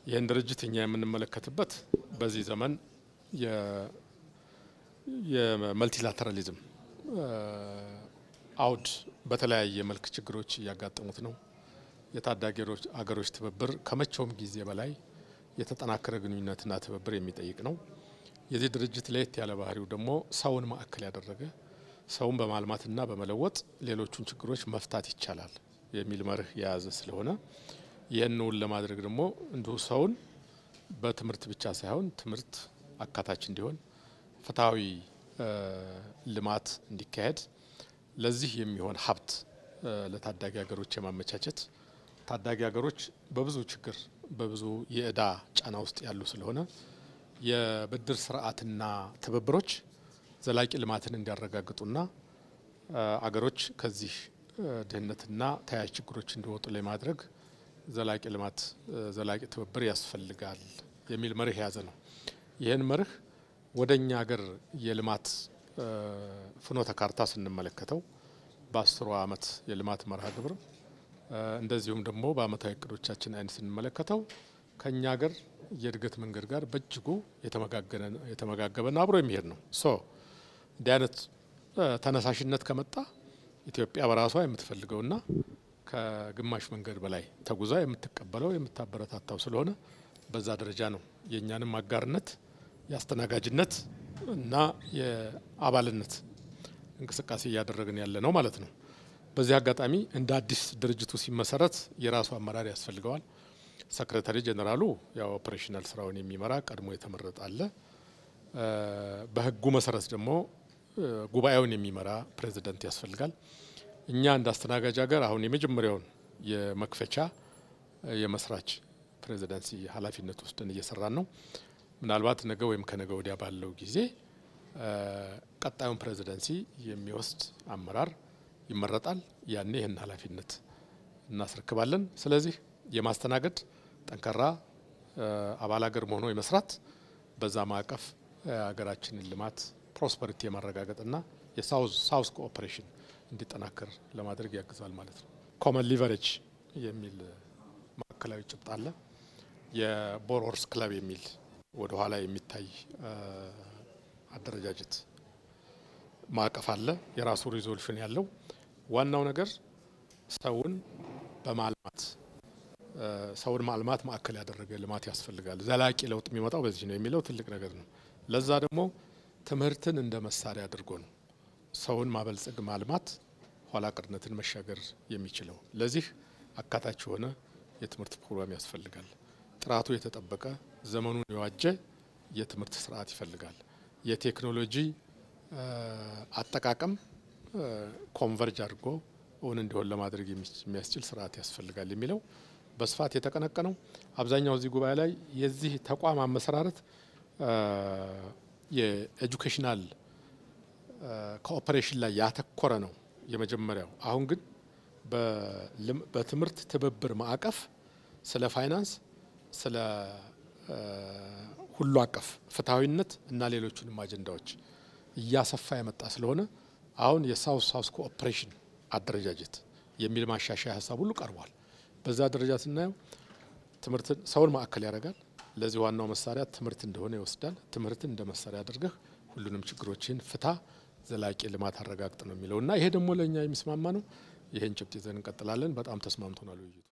ይህን ድርጅት እኛ የምንመለከትበት በዚህ ዘመን የመልቲላተራሊዝም አውድ በተለያየ መልክ ችግሮች እያጋጠሙት ነው። የታዳጊ አገሮች ትብብር ከመቼውም ጊዜ በላይ የተጠናከረ ግንኙነትና ትብብር የሚጠይቅ ነው። የዚህ ድርጅት ለየት ያለ ባህሪው ደግሞ ሰውን ማዕከል ያደረገ ሰውን በማልማትና በመለወጥ ሌሎቹን ችግሮች መፍታት ይቻላል የሚል መርህ የያዘ ስለሆነ ይህንውን ለማድረግ ደግሞ እንዲሁ ሰውን በትምህርት ብቻ ሳይሆን ትምህርት አካታች እንዲሆን ፍትሐዊ ልማት እንዲካሄድ ለዚህ የሚሆን ሀብት ለታዳጊ ሀገሮች የማመቻቸት ታዳጊ ሀገሮች በብዙ ችግር በብዙ የእዳ ጫና ውስጥ ያሉ ስለሆነ የብድር ስርዓትና ትብብሮች ዘላቂ ልማትን እንዲያረጋግጡና አገሮች ከዚህ ድህነትና ተያያዥ ችግሮች እንዲወጡ ለማድረግ ዘላቂ ልማት ዘላቂ ትብብር ያስፈልጋል የሚል መርህ የያዘ ነው። ይህን መርህ ወደ እኛ ሀገር የልማት ፍኖተ ካርታ ስንመለከተው በአስሩ ዓመት የልማት መርሃ ግብር እንደዚሁም ደግሞ በአመታዊ እቅዶቻችን አይነት ስንመለከተው ከእኛ ሀገር የእድገት መንገድ ጋር በእጅጉ የተመጋገበና አብሮ የሚሄድ ነው። ሶ እንዲህ አይነት ተነሳሽነት ከመጣ ኢትዮጵያ በራሷ የምትፈልገውና ከግማሽ መንገድ በላይ ተጉዛ የምትቀበለው የምታበረታታው ስለሆነ በዛ ደረጃ ነው የእኛንም አጋርነት የአስተናጋጅነት እና የአባልነት እንቅስቃሴ እያደረግን ያለ ነው ማለት ነው። በዚህ አጋጣሚ እንደ አዲስ ድርጅቱ ሲመሰረት የራሱ አመራር ያስፈልገዋል። ሰክሬታሪ ጀኔራሉ ያው ኦፕሬሽናል ስራውን የሚመራ ቀድሞ የተመረጠ አለ። በህጉ መሰረት ደግሞ ጉባኤውን የሚመራ ፕሬዚደንት ያስፈልጋል። እኛ እንደ አስተናጋጅ ሀገር አሁን የመጀመሪያውን የመክፈቻ የመስራች ፕሬዚደንሲ ኃላፊነት ወስደን እየሰራን ነው። ምናልባት ነገ ወይም ከነገ ወዲያ ባለው ጊዜ ቀጣዩን ፕሬዚደንሲ የሚወስድ አመራር ይመረጣል። ያኔ ይህን ኃላፊነት እናስረክባለን። ስለዚህ የማስተናገድ ጠንካራ አባል ሀገር መሆኖ የመስራት በዛ ማዕቀፍ ሀገራችንን ልማት ፕሮስፐሪቲ የማረጋገጥና የሳውዝ ሳውዝ ኮኦፕሬሽን እንዲጠናከር ለማድረግ ያግዛል ማለት ነው። ኮመን ሊቨሬጅ የሚል ማዕከላዊ ጭብጥ አለ። የቦሮርስ ክለብ የሚል ወደ ኋላ የሚታይ አደረጃጀት ማዕቀፍ አለ። የራሱ ሪዞሉሽን ያለው ዋናው ነገር ሰውን በማልማት ሰውን ማልማት ማዕከል ያደረገ ልማት ያስፈልጋል። ዘላቂ ለውጥ የሚመጣው በዚህ ነው የሚለው ትልቅ ነገር ነው። ለዛ ደግሞ ትምህርትን እንደ መሳሪያ አድርጎ ነው ሰውን ማበልጸግ ማልማት ኋላ ቀርነትን መሻገር የሚችለው። ለዚህ አካታች የሆነ የትምህርት ፕሮግራም ያስፈልጋል። ጥራቱ የተጠበቀ ዘመኑን የዋጀ የትምህርት ስርዓት ይፈልጋል። የቴክኖሎጂ አጠቃቀም ኮንቨርጅ አድርጎ እውን እንዲሆን ለማድረግ የሚያስችል ስርዓት ያስፈልጋል የሚለው በስፋት የተቀነቀነው አብዛኛው እዚህ ጉባኤ ላይ የዚህ ተቋም አመሰራረት የኤጁኬሽናል ኮኦፐሬሽን ላይ ያተኮረ ነው የመጀመሪያው። አሁን ግን በትምህርት ትብብር ማዕቀፍ ስለ ፋይናንስ፣ ስለ ሁሉ አቀፍ ፍትሐዊነት እና ሌሎቹንም አጀንዳዎች እያሰፋ የመጣ ስለሆነ አሁን የሳውስ ሳውስ ኮኦፕሬሽን አደረጃጀት የሚል ማሻሻያ ሀሳብ ሁሉ ቀርቧል። በዛ ደረጃ ስናየው ትምህርትን ሰውን ማዕከል ያደርጋል። ለዚህ ዋናው መሳሪያ ትምህርት እንደሆነ ይወስዳል። ትምህርትን እንደ መሳሪያ አድርገህ ሁሉንም ችግሮችን ፍታ፣ ዘላቂ ልማት አረጋግጥ ነው የሚለው እና ይሄ ደግሞ ለእኛ የሚስማማ ነው። ይህን ጭብጥ ይዘን እንቀጥላለን። በጣም ተስማምቶናል ውይይቱ።